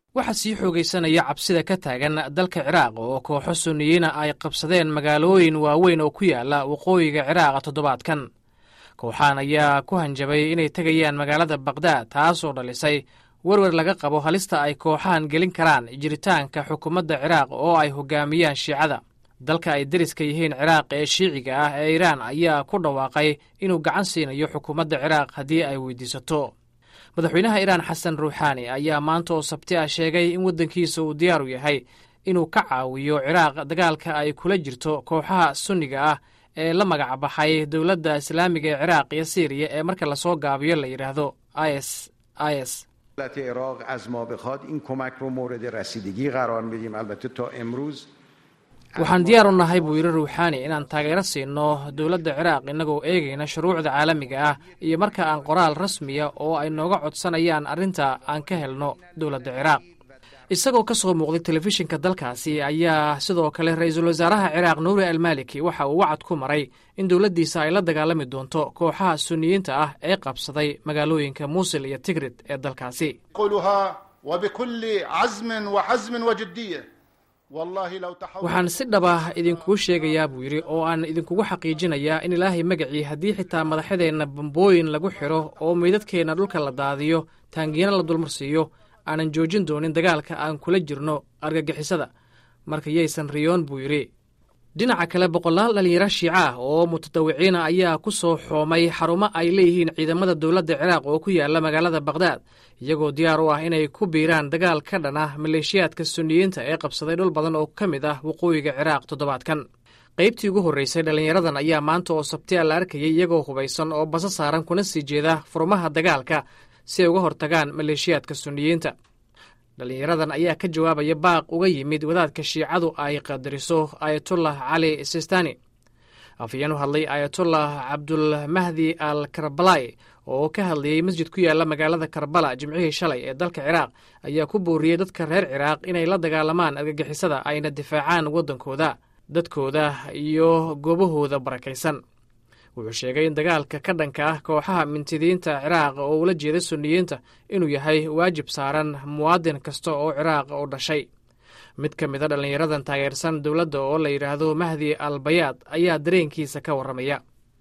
waxaa sii xoogaysanaya cabsida ka taagan dalka ciraaq oo kooxo sunniyiina ay qabsadeen magaalooyin waaweyn oo ku yaala waqooyiga ciraaqa toddobaadkan kooxahan ayaa ku hanjabay inay tegayaan magaalada bakdaad taasoo dhalisay werwer laga qabo halista ay kooxahan gelin karaan jiritaanka xukuumadda ciraaq oo ay hogaamiyaan shiicada dalka ay deriska yihiin ciraaq ee shiiciga ah ee iiraan ayaa ku dhawaaqay inuu gacan siinayo xukuumadda ciraaq haddii ay weydiisato madaxweynaha iiraan xasan ruuxaani ayaa maanta oo sabti ah sheegay in waddankiisa uu diyaaru yahay inuu ka caawiyo ciraaq dagaalka ay kula jirto kooxaha sunniga ah ee la magac baxay dowladda islaamiga ee ciraaq iyo siiriya ee marka lasoo gaabiyo la yidhaahdo is is waxaan diyaar u nahay buu yidhi ruuxaani inaan taageero siino dowladda ciraaq innagoo eegayna shuruucda caalamiga ah iyo marka aan qoraal rasmiya oo ay nooga codsanayaan arrinta aan ka helno dowladda ciraaq isagoo ka soo muuqday telefishinka dalkaasi ayaa sidoo kale ra-iisul wasaaraha ciraaq nuuri almaliki waxa uu wacad ku maray in dowladdiisa ay la dagaalami doonto kooxaha sunniyiinta ah ee qabsaday magaalooyinka muusil iyo tigrid ee dalkaasi waxaan si dhaba idinkugu sheegayaa buu yidhi oo aan idinkugu xaqiijinayaa in ilaahay magacii haddii xitaa madaxadeenna bambooyin lagu xidho oo meydadkeenna dhulka la daadiyo taangiina la dulmarsiiyo aanan joojin doonin dagaalka aan kula jirno argagixisada marka yaysan riyoon buu yidhi dhinaca kale boqolaal dhallinyaro shiica ah oo mutadawiciina ayaa ku soo xoomay xarumo ay leeyihiin ciidamada dowladda ciraaq oo ku yaala magaalada bakdaad iyagoo diyaar u ah inay ku biiraan dagaal ka dhan ah maleeshiyaadka sunniyiinta ee qabsaday dhul badan oo ka mid ah waqooyiga ciraaq toddobaadkan qaybtii ugu horreysay dhallinyaradan ayaa maanta oo sabtiya la arkayay iyagoo hubaysan oo basa saaran kuna sii jeeda furmaha dagaalka si ay uga hortagaan maleeshiyaadka sunniyiinta dhallinyaradan ayaa ka jawaabaya baaq uga yimid wadaadka shiicadu ay qadariso ayatullah cali sistani afayeen u hadlay ayatullah cabdulmahdi al karbalay oo ka hadlayey masjid ku yaala magaalada karbala jimcihii shalay ee dalka ciraaq ayaa ku booriyey dadka reer ciraaq inay la dagaalamaan argagixisada ayna difaacaan waddankooda dadkooda iyo goobahooda barakaysan wuxuu sheegay in dagaalka ka dhanka ah kooxaha mintidiinta ciraaq oo ula jeeda sunniyiinta inuu yahay waajib saaran muwaadin kasta oo ciraaq u dhashay mid ka mid a dhallinyaradan taageersan dowladda oo la yidhaahdo mahdi al bayaad ayaa dareenkiisa ka warramaya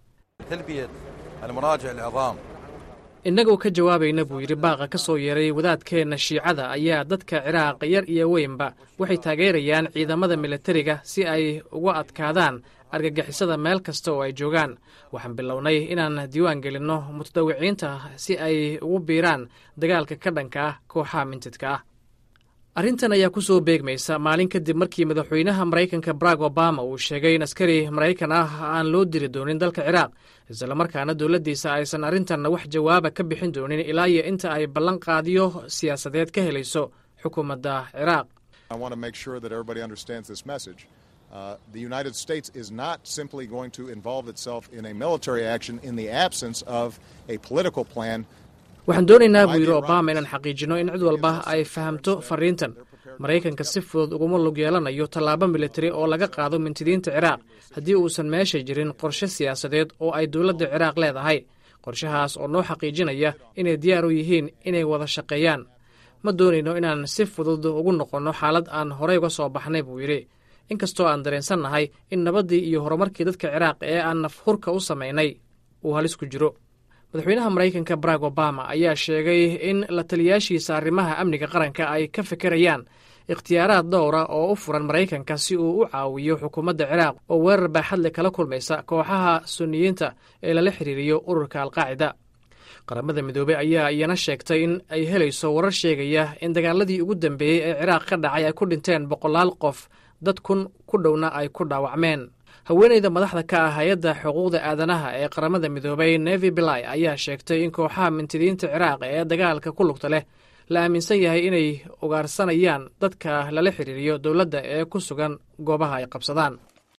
innagoo ka jawaabayna buu yidhi baaqa ka soo yeeray wadaadkeenna shiicada ayaa dadka ciraaq yar iyo weynba waxay taageerayaan ciidamada militariga si ay uga adkaadaan argagixisada meel kasta oo ay joogaan waxaan bilownay inaan diiwaan gelinno mutadawiciinta si ay ugu biiraan dagaalka ka dhanka ah kooxaha mintidka ah arrintan ayaa ku soo beegmaysa maalin kadib markii madaxweynaha maraykanka barack obama uu sheegay in askari maraykan ah aan loo diri doonin dalka ciraaq islamarkaana dowladdiisa aysan arrintanna wax jawaaba ka bixin doonin ilaa iyo inta ay ballanqaadiyo siyaasadeed ka helayso xukuumadda ciraaq Uh, the United States is not simply going to involve itself in a military action in the absence of a political plan. waxaan doonaynaa buu yidhi obama inaan xaqiijinno in cid walba ay fahamto fariintan maraykanka si fudud uguma lug yeelanayo tallaabo militari oo laga qaado mintidiinta ciraaq haddii uusan meesha jirin qorshe siyaasadeed oo ay dowladda ciraaq leedahay qorshahaas oo noo xaqiijinaya inay diyaar u yihiin inay wada shaqeeyaan ma doonayno inaan si fudud ugu noqonno xaalad aan horey uga soo baxnay buu yidhi inkastoo aan dareensannahay in nabaddii iyo horumarkii dadka ciraaq ee aan nafhurka u samaynay uu halis ku jiro madaxweynaha maraykanka barack obama ayaa sheegay in la taliyaashiisa arrimaha amniga qaranka ay ka fikirayaan ikhtiyaaraad dhowra oo u furan maraykanka si uu u caawiyo xukuumadda ciraaq oo weerar baaxadle kala kulmaysa kooxaha sunniyiinta ee lala xiriiriyo ururka alqaacida qaramada midoobey ayaa iyana sheegtay in ay helayso warar sheegaya in dagaaladii ugu dambeeyey ee ciraaq ka dhacay ay ku dhinteen boqolaal qof dad kun ku dhowna ay ku dhaawacmeen haweeneyda madaxda ka ah hay-adda xuquuqda aadanaha ee qaramada midoobay nevi bilai ayaa sheegtay in kooxaha mintidiinta ciraaq ee dagaalka ku lugta leh la aaminsan yahay inay ugaarsanayaan dadka lala xiriiriyo dowladda ee ku sugan goobaha ay qabsadaan